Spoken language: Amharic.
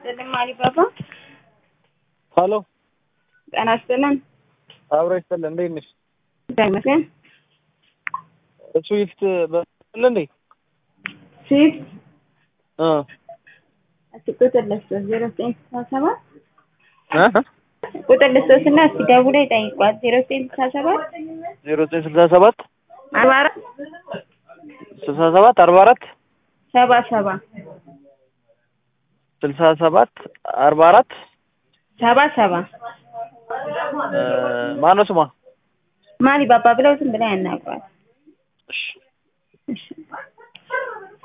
ይስጥልን ማሪባባ። ሀሎ ጤና ይስጥልን። አብሮ ይስጥልን። እንዴት ነሽ? እግዚአብሔር ይመስገን። ስዊፍት በል እንዴ? ስዊፍት እ እስኪ ቁጥር ልስጥዎት ዜሮ ዘጠኝ ስልሳ ሰባት እ ቁጥር ልስጥዎት እና እስኪ ደውለው ይጠይቋት ዜሮ ዘጠኝ ስልሳ ሰባት ዜሮ ዘጠኝ ስልሳ ሰባት አርባ አራት ስልሳ ሰባት አርባ አራት ሰባ ሰባ ስልሳ ሰባት አርባ አራት ሰባ ሰባ እ ማነው ስሟ? ማሪባባ ብለው ዝም ብለው ያናግሯት። እሺ እሺ